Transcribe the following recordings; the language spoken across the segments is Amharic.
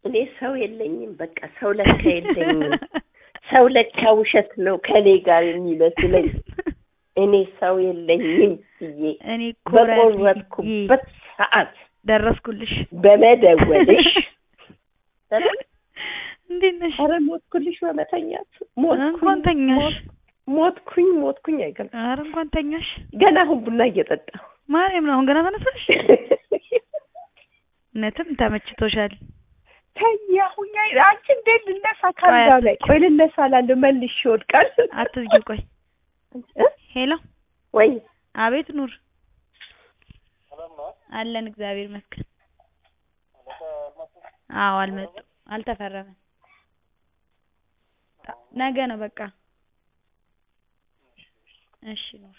እኔ ሰው የለኝም። በቃ ሰው ለካ የለኝም። ሰው ለካ ውሸት ነው ከኔ ጋር የሚመስለኝ። እኔ ሰው የለኝም ብዬ እኔ እኮ በቆረጥኩበት ሰዓት ደረስኩልሽ። በመደወልሽ እንዴት ነሽ? ኧረ ሞትኩልሽ በመተኛት እንኳን ተኛሽ። ሞትኩኝ ሞትኩኝ አይገልጽም። ኧረ እንኳን ተኛሽ። ገና አሁን ቡና እየጠጣሁ ማርያም ነው አሁን ገና ተነሳሽ? እውነትም ተመችቶሻል። ተኛሁኝ። አይ አንቺ እንዴት ልነሳ ካልጋ ላይ ቆይ ልነሳ እላለሁ መልሼ ይወድቃል። አትዝጊው። ቆይ እ? ሄሎ፣ ወይ አቤት ኑር፣ አለን እግዚአብሔር ይመስገን። አዎ አልመጡም፣ አልተፈረመም። ነገ ነው በቃ። እሺ ኑር።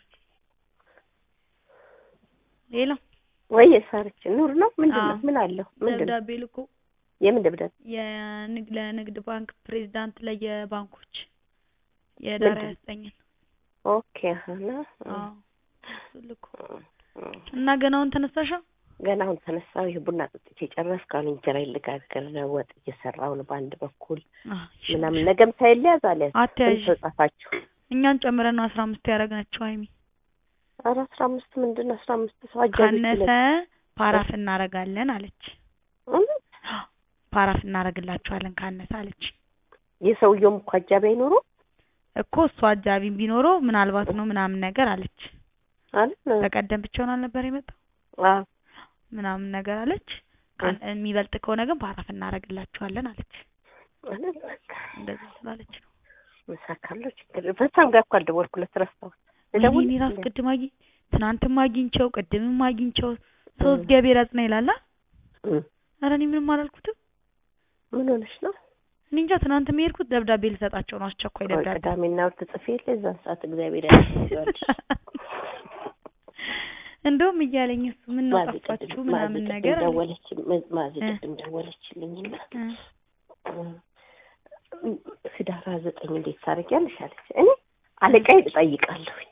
ሄሎ፣ ወይ የሳረች ኑር ነው ምንድን ነው? አዎ። ምን አለው? ምንድን ነው? ደብዳቤ ልኮ የምን ደብዳቤ? የንግድ ለንግድ ባንክ ፕሬዝዳንት ለየባንኮች የዳር ምንድን? ያስጠኝን ኦኬ አሁን አዎ እሱ ልኮ እና ገናውን ተነሳሻ? ገና አሁን ተነሳሁ። ይሄ ቡና ጠጥቼ ጨረስኩ። አሁን እንጀራ ልጋግር ነው። ወጥ እየሰራሁ ነው በአንድ በኩል ምናምን። ነገም ሳይለያዝ አልያዝ አትያዥ ስንት ጻፋችሁ? እኛን ጨምረን ነው አስራ አምስት ያደረግናቸው ሀይሚ ኧረ አስራ አምስት ምንድን ነው አስራ አምስት ሰው አጃቢ ካነሰ ፓራፍ እናረጋለን አለች። እውነት? ፓራፍ እናረግላችኋለን ካነሰ አለች የሰውየውም እኮ አጃቢ አይኖረው እኮ እሱ አጃቢ ቢኖረው ምናልባት ነው ምናምን ነገር አለች። አይደል? በቀደም ብቻውን አልነበር የመጣው አዎ ምናምን ነገር አለች። ካን- የሚበልጥ ከሆነ ግን ፓራፍ እናረግላችኋለን አለች። አይደል? በቃ እንደዚህ ስላለች ነው። ምሳ ካለው ችግር በጣም ጋር እኮ አልደወልኩለት ረሳሁት። ወይኔ እኔ ራሱ ቅድም አግኝ ትናንትም አግኝቸው ቅድምም አግኝቸው ሰው እግዚአብሔር ያጽና ይላላ። እም፣ ኧረ እኔ ምንም አላልኩትም። ምን ሆነሽ ነው? እኔ እንጃ ትናንት የሄድኩት ደብዳቤ ልሰጣቸው ነው። አስቸኳይ ቆይ ደብዳቤ ቅዳሜና እሑድ ትጽፊ የለ እዛን ሰዓት እግዚአብሔር ያስይዘዋል። እንደውም እያለኝ እሱ ምን ነው ማዚ ጠፋችሁ ቅድም- ምናምን ማዚ ቅድም ነገር አለኝ። ደወለች ማዚ እ። ቅድም ደወለችልኝና እ፣ ህዳር ሃያ ዘጠኝ እንዴት ታደርጊያለሽ አለች። እኔ አለቃዬ እጠይቃለሁኝ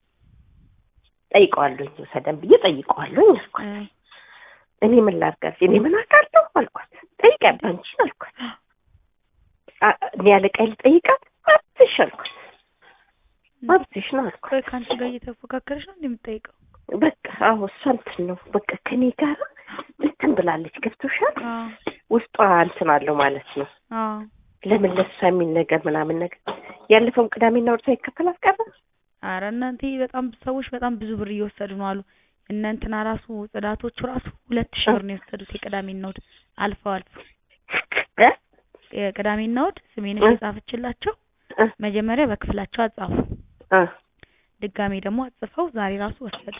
ጠይቀዋለሁኝ ውሰደን ብዬ ጠይቀዋለሁኝ አልኳት። እ፣ እኔ ምን ላድርጋት? እኔ ምን አውቃለሁ አልኳት። ጠይቂያት አንቺን አልኳት። አ- እኔ አለቃዬ ልጠይቃት መብትሽ አልኳት። መብትሽ ነው አልኳት። ቆይ ከአንቺ ጋር እየተፎካከረች ነው እንደምጠይቀው? በቃ አዎ እሷ እንትን ነው በቃ ከኔ ጋር እንትን ብላለች። ገብቶሻል? አዎ ውስጧ እንትን አለው ማለት ነው። አዎ ለምን ለሷ የሚል ነገር ምናምን ነገር ያለፈውን ቅዳሜና እሑድ ሳይከፈላት ቀረ። አረ እናንተ በጣም ሰዎች በጣም ብዙ ብር እየወሰዱ ነው አሉ። እነ እንትና ራሱ ጽዳቶቹ ራሱ ሁለት ሺህ ብር ነው የወሰዱት የቅዳሜና እሑድ አልፈው አልፈው እ? የቅዳሜና እሑድ ስሜንሽ እ? የጻፈችላቸው እ? መጀመሪያ በክፍላቸው አጻፉ፣ እ። ድጋሜ ደግሞ አጽፈው ዛሬ ራሱ ወሰዱ።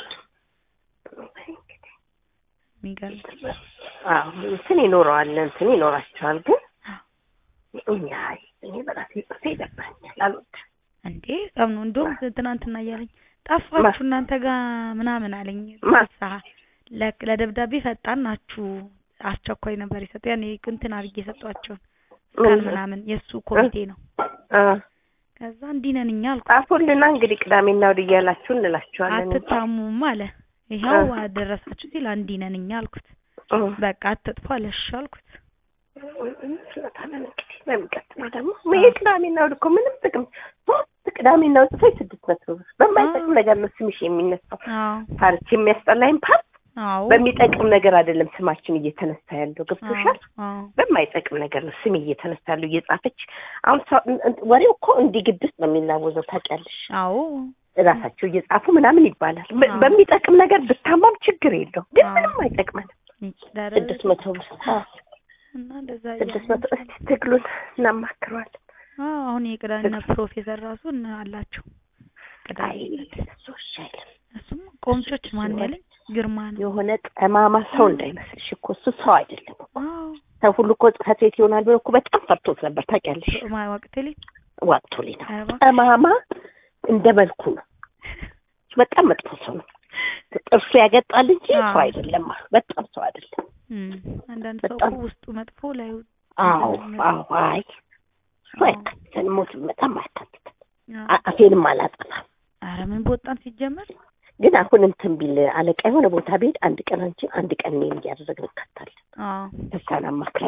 የሚገርም አዎ እንትን ይኖረዋል እንትን ይኖራቸዋል። ግን እኛ እኔ በራሴ ጽፌ ይደብረኛል አልወድም። እንዴ በጣም ነው። እንደውም ትናንትና እያለኝ ጠፋችሁ እናንተ ጋር ምናምን አለኝ። ማ? ፍስሀ ለ- ለደብዳቤ ፈጣን ናችሁ፣ አስቸኳይ ነበር የሰጡ ያኔ እንትን አድርጌ የሰጧቸውን ቀን ምናምን የእሱ ኮሚቴ ነው። አ ከዛ እንዲህ ነን እኛ አልኩ። ጻፉልና እንግዲህ ቅዳሜና እሑድ እያላችሁ እንላችኋለን። አትታሙም አለ። ይኸው አደረሳችሁ ሲል እንዲህ ነን እኛ አልኩት። እ። በቃ አትጥፉ አለ። እሺ አልኩት። እንችላታለን እንግዲህ በሚቀጥለው ደግሞ ይሄ ቅዳሜና እሑድ እኮ ምንም ጥቅም ሶስት ቅዳሜና እሑድ ጽፈሽ ስድስት መቶ ብር በማይጠቅም ነገር ነው ስምሽ የሚነሳው። አዎ ፓርት የሚያስጠላኝ ፓርት አዎ በሚጠቅም ነገር አይደለም ስማችን እየተነሳ ያለው ገብቶሻል። አዎ በማይጠቅም ነገር ነው ስም እየተነሳ ያለው እየጻፈች አሁን ሰው- ወሬው እኮ እንዲህ ግድስ ነው የሚናወዘው ታውቂያለሽ። አዎ እራሳቸው እየጻፉ ምናምን ይባላል። በ- አዎ። በሚጠቅም ነገር ብታማም ችግር የለው ግን አዎ። ምንም አይጠቅመንም። ይችላል ስድስት መቶ ብር አዎ፣ እና እንደዛ ስድስት እያልን መቶ እስቲ ትግሉን እናማክረዋለን። አዎ አሁን የቅዳሜና ፕሮፌሰር ራሱ እና አላቸው ቅዳሜ አይ ዕለት። እሱ እሺ አይልም። እሱም ቆምቾች ማን ያለኝ ግርማ ነው። የሆነ ጠማማ ሰው እንዳይመስልሽ እኮ እሱ ሰው አይደለም እኮ። አዎ ሰው ሁሉ እኮ ጽሕፈት ቤት ይሆናል ብሎ እኮ በጣም ፈርቶት ነበር ታውቂያለሽ። ማ ወቅት ላይ ዋቅቶልኝ ነው አርባ ጠማማ እንደ መልኩ ነው። በጣም መጥፎ ሰው ነው። ጥርሱ ያገጣል እንጂ አዎ። ሰው አይደለም። በጣም ሰው አይደለም። እም፣ አንዳንድ ሰው በጣም- እኮ ውስጡ መጥፎ ላይ አዎ አዎ። አይ እሱ አዎ። አይካትተን ሞት በጣም አይካትተን። አዎ። አ- አፌንም አላጠፋም። ኧረ ምን በወጣን ሲጀመር ግን አሁን እንትን ቢል አለቃ የሆነ ቦታ ቤት አንድ ቀን አንቺ አንድ ቀን እኔን እያደረግን እንካታለን። አዎ እሷን አማክረን ነው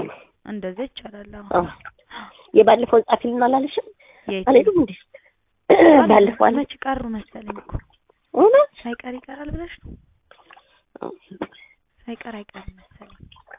እንደዛ ይቻላል። አዎ አዎ የባለፈውን ጻፊልን አላለሽም? የት? አልሄዱም እንዴ? ባለፈው አለ መች ቀሩ መሰለኝ እኮ እውነት ሳይቀር ይቀራል ብለሽ ነው? ሳይቀር አይቀርም መሰለኝ።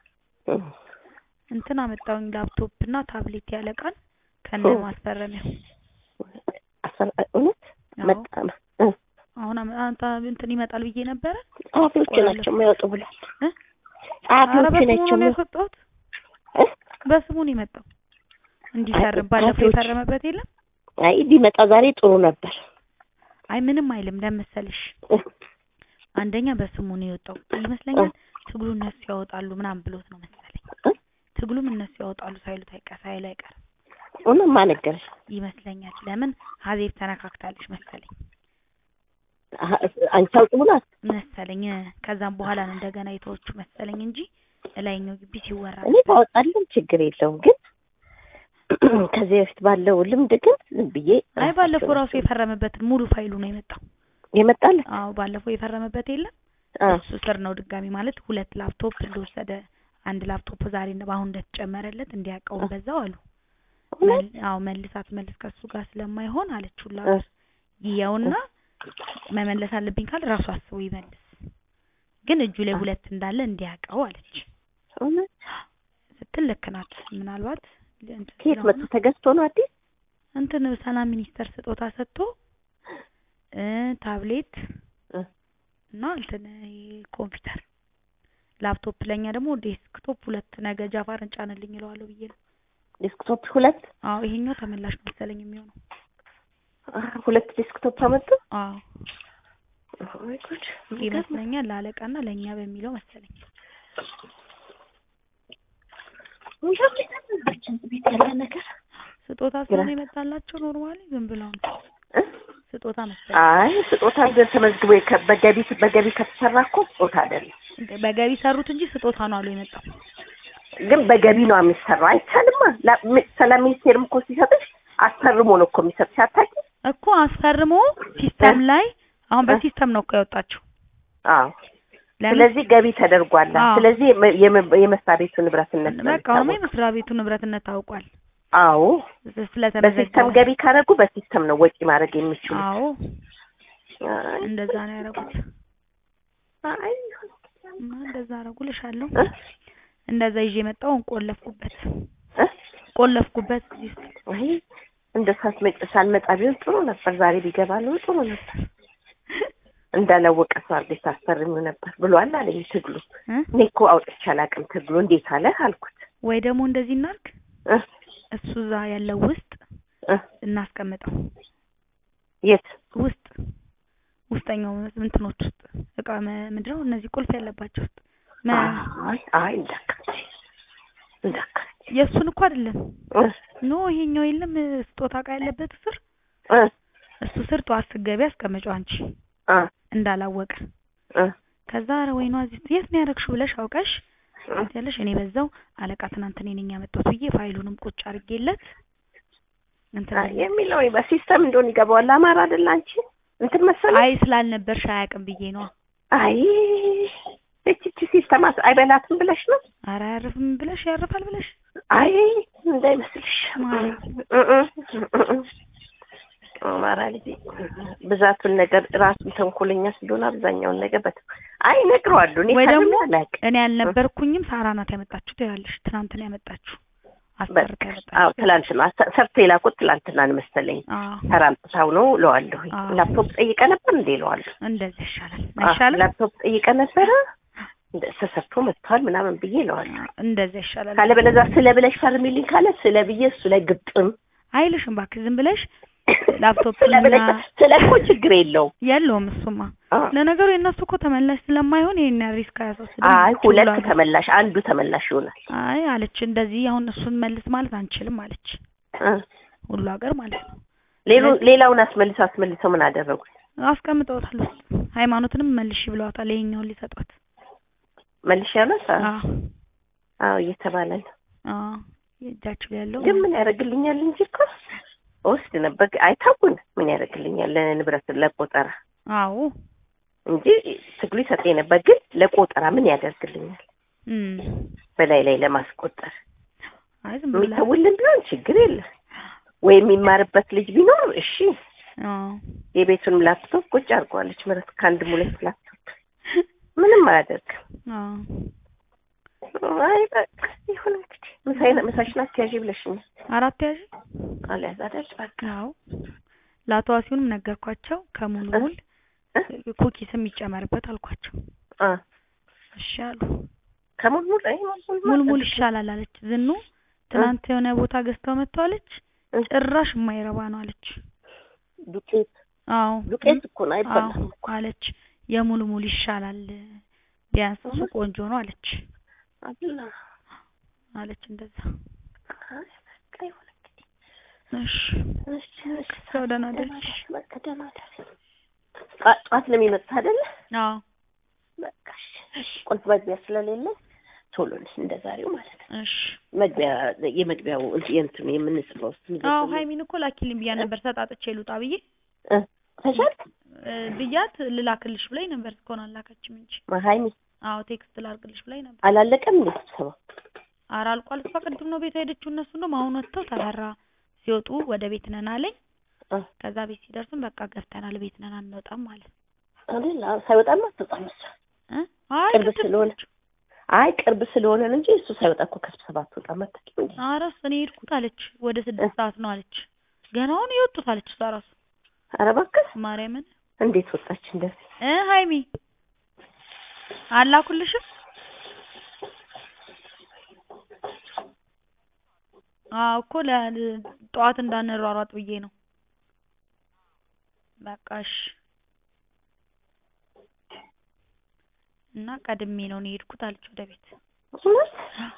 እንትን አመጣውኝ ላፕቶፕ እና ታብሌት ያለቃል ከነ ኦ። ማስፈረሚያው። አሰር እውነት አዎ። መጣ እ አሁን አመ- አንተ እንትን ይመጣል ብዬ ነበረ። ጸሐፊዎቹ ቆይ ናቸው የሚያወጡ ብሏል። እ? ኧረ ጸሐፊዎቹ በስሙ ናቸው ነው የሚያወጡ ያስወጣሁት። እ? በስሙ ነው የመጣው እንዲፈርም። ባለፈው ጸሐፊዎች- የፈረመበት የለም። አይ ቢመጣ ዛሬ ጥሩ ነበር። አይ ምንም አይልም ለመሰልሽ እ? አንደኛ በስሙ ነው የወጣው ይመስለኛል። ትግሉ እነሱ ያወጣሉ ምናምን ብሎት ነው መሰለኝ። እ? ትግሉም እነሱ ያወጣሉ ሳይሉት አይቀ ሳይሉ አይቀርም እውነት ማን ነገረሽ? ይመስለኛል። ለምን ሀዜብ ተነካክታለች መሰለኝ አሀ፣ አንቺ አውጡ ብሏት መሰለኝ እ፣ ከዛም በኋላ ነው እንደገና የተወቹ መሰለኝ እንጂ ላይኛው ግቢ ሲወራ እኔ ባወጣልን ችግር የለውም ግን ከዚህ በፊት ባለው ልምድ ግን ዝም ብዬ አይ ባለፈው ራሱ ራሳቸው የፈረመበትን ሙሉ ፋይሉ ነው የመጣው። የመጣለ አዎ ባለፈው የፈረመበት የለም አ እሱ ስር ነው ድጋሚ ማለት ሁለት ላፕቶፕ እንደወሰደ አንድ ላፕቶፕ ዛሬ ነው በአሁን እንደተጨመረለት እንዲያውቀው በዛው አሉ። እውነት መል- አዎ መልሳት መልስ ከሱ ጋር ስለማይሆን አለችውላ እ፣ ይየውና መመለስ አለብኝ ካል ራሱ አስቦ ይመልስ፣ ግን እጁ ላይ አ። ሁለት እንዳለ እንዲያውቀው አለች እውነት ስትል ልክ ናት። ምናልባት እንትን ከየት ስለሆነ መጥቶ ተገዝቶ ነው አዲስ እንትን ሰላም ሚኒስተር ስጦታ ሰጥቶ እ ታብሌት እ፣ እና እንትን ይሄ ኮምፒውተር ላፕቶፕ ለኛ ደግሞ ዴስክቶፕ ሁለት ነገ ጃፋርን ጫንልኝ እለዋለሁ ብዬ ነው። ዴስክቶፕ ሁለት አዎ ይሄኛው ተመላሽ ነው መሰለኝ የሚሆነው። አ፣ ሁለት ዴስክቶፕ አመጡ። አዎ ወይ ጉድ ይመስለኛል ለአለቃና ለእኛ በሚለው መሰለኝ። የሚገርም ቤት ያለ ነገር ስጦታ ስለሆነ የመጣላቸው ኖርማሊ ዝም ብለው ነው እ? ስጦታ መሰለኝ። አይ ስጦታ ግን ተመዝግቦ የከ- በገቢ በገቢ ከተሰራ እኮ ስጦታ አይደለም። በገቢ ሰሩት እንጂ ስጦታ ነው አሉ የመጣው። ግን በገቢ ነው የሚሰራው። አይቻልማ። ላ- ሚ- ሰላም ሚኒስቴርም እኮ ሲሰጥሽ አስፈርሞ ነው እኮ የሚሰጥሽ። አታውቂም? እኮ አስፈርሞ ሲስተም ላይ አሁን በሲስተም ነው እኮ ያወጣችው። አዎ። ለምን ስለዚህ ገቢ ተደርጓል። አዎ። ስለዚህ የመ- የመ- የመስሪያ ቤቱ ንብረትነት ነው በቃ አሁንማ የሚታወቀው። የመስሪያ ቤቱ ንብረትነት ታውቋል። አዎ። ስለተመዘገበ በሲስተም ገቢ ካደረጉ በሲስተም ነው ወጪ ማድረግ የሚችሉት። አዎ አይ፣ እንደዛ ነው ያደረጉት። አይ፣ እና እንደዛ አደረጉልሻለሁ። እ? እንደዛ ይዤ መጣሁ። ቆለፍኩበት እ? ቆለፍኩበት እዚህ ውስጥ አይ እንደ ሳትመጭ ሳልመጣ ቢሆን ጥሩ ነበር። ዛሬ ቢገባ ነው ጥሩ ነበር። እንዳላወቀ ሰው አድርገሽ ታስፈርሚው ነበር ብሏል አለኝ ትግሉ። እ? እኔ እኮ አውጥቼ አላውቅም ትግሉ እንዴት አለ አልኩት። ወይ ደግሞ እንደዚህ እናርግ፣ እ? እሱ እዛ ያለው ውስጥ እ? እናስቀምጠው። የት ውስጥ ውስጠኛው እንትኖች ውስጥ እቃ መ- ምንድን ነው እነዚህ ቁልፍ ያለባቸው ውስጥ መ- አይ አይ እንዳካች እንዳካች የእሱን እኮ አይደለም እ? ኖ ይሄኛው የለም ስጦታ እቃ ያለበት ስር እ? እሱ ስር ጠዋት ስትገቢ አስቀምጪው አንቺ አ እንዳላወቀ እ? ከዛ ኧረ ወይኗ እዚህ የት ነው ያደረግሽው ብለሽ አውቀሽ እ? ያለሽ እኔ በዛው አለቃ ትናንት እኔ ነኝ ያመጣሁት ብዬ ፋይሉንም ቁጭ አድርጌለት እንትን አይ ብዬ- የሚለው በሲስተም እንደሆነ ይገባዋል። አማራ አይደል አንቺ እንትን መሰለኝ። አይ ስላልነበርሽ አያውቅም ብዬ ነው። አይ እቺ እቺ ሲስተም አስ- አይበላትም ብለሽ ነው? ኧረ አያርፍም ብለሽ ያርፋል ብለሽ አይ እንዳይመስልሽ። ማለት? እ እ እ እ አማራ ልጅ ብዛቱን ነገር ራሱን ተንኮለኛ ስለሆነ አብዛኛውን ነገር በት አይ እነግረዋለሁ። እኔ ወይ ካለም ደግሞ አላውቅም። እኔ ያልነበርኩኝም ሳራ ናት ያመጣችሁ ትያለሽ። ትናንት ነው ያመጣችሁ አሰርታ በቃ ያመጣችሁ። አዎ፣ ትላንትና ሰ- ሰርቶ የላኩት ትላንትና ነው መሰለኝ። አዎ ተራምጥታው ነው እለዋለሁ። አዎ። ላፕቶፕ ጠይቀ ነበር እንዴ እለዋለሁ። እንደዚህ ይሻላል አዎ፣ አይሻልም? ላፕቶፕ ጠይቀ ነበረ እንደ ተሰርቶ መጥቷል ምናምን ብዬ እለዋለሁ። እንደዚህ ይሻላል። ካለ በለዛ ስለ ብለሽ ፈርሚልኝ ካለ ስለ ብዬ እሱ ላይ ግጥም አይልሽም እባክህ ዝም ብለሽ ላፕቶፕ ስለ ብለሽ ስለ እኮ ችግር የለውም። የለውም እሱማ። አዎ። ለነገሩ የእነሱ እኮ ተመላሽ ስለማይሆን ይሄን ያህል ሪስክ አያስወስድም። አይ አለች ሁለት ሁሉ ተመላሽ አንዱ ተመላሽ ይሆናል። አይ አለች እንደዚህ አሁን እሱን መልስ ማለት አንችልም አለች። እ። ሁሉ ሀገር ማለት ነው ሌሎ ሌላውን አስመልሰው አስመልሰው ምን አደረጉት? አስቀምጠውታል ውስጥ ሃይማኖትንም መልሽ ብለዋታል። ይሄኛውን ሊሰጧት መልሽ ያሉት አዎ አዎ አዎ እየተባለ ነው። አዎ የእጃችሁ ላይ ያለው ግን ምን ያደርግልኛል እንጂ እኮ ወስድ ነበር። አይታውን ምን ያደርግልኛል ለንብረት ለቆጠራ አዎ እንጂ ትግሉ ይሰጠኝ ነበር። ግን ለቆጠራ ምን ያደርግልኛል? እም በላይ ላይ ለማስቆጠር አይ ዝም ብላ የሚተውልን ቢሆን ችግር የለም ወይ የሚማርበት ልጅ ቢኖር እሺ አዎ የቤቱንም ላፕቶፕ ቁጭ አድርገዋለች ምረት ከአንድ ሁለት ላፕቶፕ ምንም አያደርግም አዎ አይ በቃ ይሁን እንግዲህ ምሳዬን ምሳሽን አትያዢ ብለሽኛል አራት ያዥ አልያዝ አይደል በቃ አዎ ለአቶ ዋሲሁንም ነገርኳቸው ከሙሉ እ? ሙል እ? ኩኪስም ይጨመርበት አልኳቸው አ እሺ አሉ ከሙልሙል አይ ሙልሙል ሙል ሙል ይሻላል አለች ዝኑ ትናንት የሆነ ቦታ ገዝተው መጥተዋለች እ? ጭራሽ የማይረባ ነው አለች ዱቄት አዎ ዱቄት እኮ ነው አዎ አይበላም እኮ አለች የሙሉ ሙል ይሻላል ቢያንስ እሱ እውነት? ቆንጆ ነው አለች አብላ አለች እንደዛ አይ በቃ ይሁን እንግዲህ እሺ እሺ እሺ ሰው ደህና ደህና ደርሽ ደር በቃ ደህና ደር ጠዋት ጠዋት ነው የሚመጣ አይደለ አዎ በቃ እሺ እሺ ቁልፍ መግቢያ ስለሌለ ቶሎ ነሽ እንደ ዛሬው ማለት ነው እሺ መግቢያ የመግቢያው የእንትኑ የምንጽፈው ውስጥ አዎ ሀይሚን እኮ ላኪልኝ ብያ ነበር ሰጣጥቼ ልውጣ ብዬ ተሻልክ እ ብያት ልላክልሽ ብላኝ ነበር እስካሁን አላካችም እንጂ ሀይሚ አዎ ቴክስት ላርግልሽ ብላኝ ነበር አላለቀም እንዴ ስብሰባ ኧረ አልቋል እሷ ቅድም ነው ቤት ሄደችው እነሱ እንደውም አሁን ወጥተው ተፈራ ሲወጡ ወደ ቤት ነን አለኝ እ ከዛ ቤት ሲደርስም በቃ ገብተናል ቤት ነን አንወጣም ማለት አይደል አዎ፣ ሳይወጣማ አትወጣም እሷ እ አይ ቅርብ ቅድም ስለሆነ አይ ቅርብ ስለሆነ ነው እንጂ እሱ ሳይወጣ እኮ ከስብሰባ አትወጣም አታውቂም እንዴ ኧረ እኔ ሄድኩት አለች ወደ ስድስት ሰዓት ነው አለች ገና አሁን የወጡት አለች እሷ ራሱ ኧረ እባክህ ማርያምን እንዴት ወጣች እንደዚህ እ ሀይሚ አላኩልሽም አዎ እኮ ለ ጠዋት እንዳንሯሯጥ ብዬ ነው በቃ እሺ እና ቀድሜ ነው እኔ የሄድኩት አለች ወደ ቤት እውነት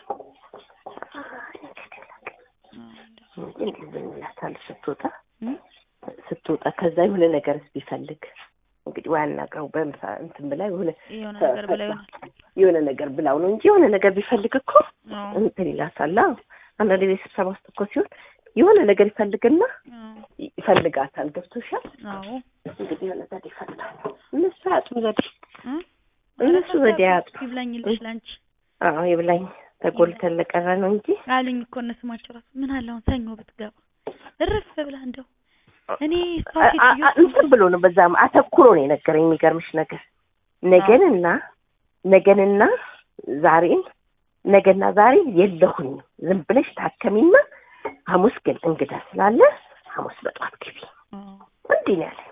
አዎ፣ እንደዛ። እንግዲህ እንላታለን ስትወጣ እ? ስትወጣ ከዛ የሆነ ነገርስ ቢፈልግ እንግዲህ ወይ አናግረው በምሳ እንትን ብላ የሆነ የሆነ ነገር ብላ ይሆናል የሆነ ነገር ብላው ነው እንጂ የሆነ ነገር ቢፈልግ እኮ አዎ እንትን ይላታል። አዎ አንዳንድ ቤት ስብሰባ ውስጥ እኮ ሲሆን የሆነ ነገር ይፈልግና አዎ ይፈልጋታል። ገብቶሻል? አዎ እንግዲህ የሆነ ዘዴ ይፈልጋል። እነሱ አያጡም ዘዴ። እ? እነሱ ዘዴ አያጡም። ይብላኝልሽ ላንቺ አዎ ይብላኝ ተጎልተን ለቀረ ነው እንጂ አሉኝ እኮ እነ ስማቸው ራሱ ምን አለ አሁን ሰኞ ብትገባ እርፍ ብላ እንደው እኔ እሷ አ- አ- ሴትዮ አ- እንትን ብሎ ነው በዛም አተኩሮ ነው የነገረኝ። የሚገርምሽ ነገር ነገንና ነገንና ዛሬን ነገና ዛሬ የለሁኝም ዝም ብለሽ ታከሚና ሐሙስ ግን እንግዳ ስላለ ሐሙስ በጧት ግቢ አዎ እንዲህ ነው ያለኝ።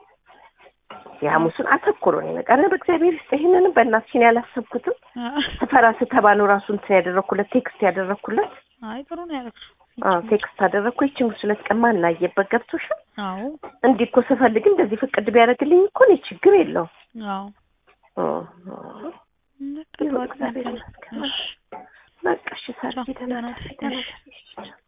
የሐሙሱን አተኩሮ ነው የነገረኝ። ኧረ በእግዚአብሔር ይስጥ ይሄንንም በእናትሽን ያላሰብኩትም ስፈራ ስተባ ነው ራሱ እንትን ያደረኩለት ቴክስት ያደረኩለት አይ ጥሩ ነው ያደረግሽው አዎ ቴክስት አደረኩ። ይችን ሁለት ቀን ማን አየበት ገብቶሻል? አዎ እንዲህ እኮ ስፈልግ እንደዚህ ፍቅድ ቢያደርግልኝ እኮ እኔ ችግር የለውም። አዎ ኦ፣ ኦ። በቃ ይሁን ተዋት እግዚአብሔር መሰለኝ። ይመስገን። እሺ በቃ እሺ፣ ሳርዬ ቻው፣ ደህና ደህና ደሪ፣ ደሪ። ደህና እሺ። ደሪ።